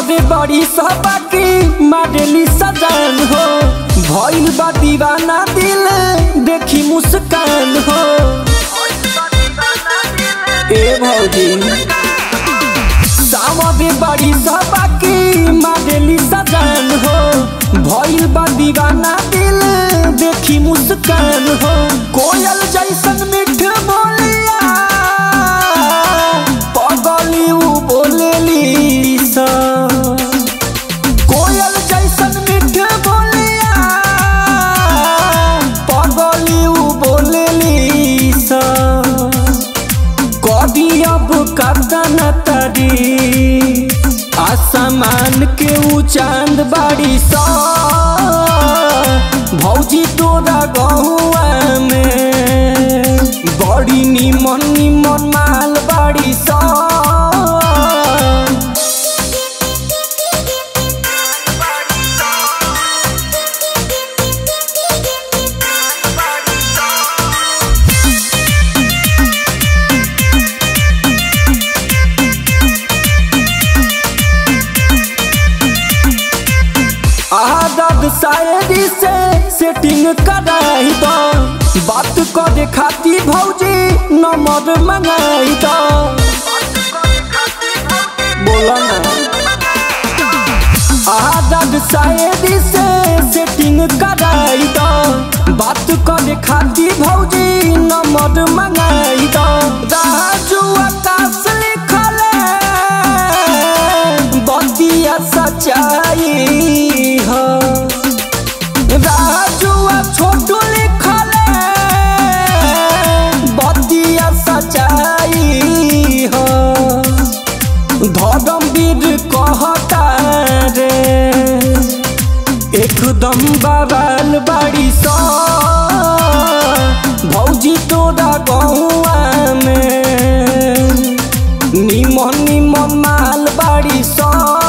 सामरे बड़ी सबकी मारेली सजान हो भइल बा दीवाना दिल देखी मुस्कान हो ए भौजी सामरे बड़ी सबकी मारेली सजान हो भइल बा दीवाना दिल देखी मुस्कान हो कोयल जैसन मीठ बोलिया पगली उ बोलेली सा कोयल जैसन मीठ बोलिया पगली उ बोलेली सा कदी अब कदन तरी आसमान के ऊ चांद बाड़ी सा भौजी तोरा गहुआ में बड़ी निमन निमन माल बाड़ी सा आदत शायरी से सेटिंग कराई दो बात करे खाती भौजी नंबर मंगाई दो बोला ना आदत शायरी से सेटिंग कराई दो बात करे खाती भौजी नंबर मंगाई दो राजू आकाश लिखले बतिया सच्चाई हो राजू आ छोटू लिखले बतिया सच्चाई हो धर्मवीर कहता रे एकदम बवाल बाड़ी सा भौजी तोरा गहुआ में निमन निमन माल बाड़ी सा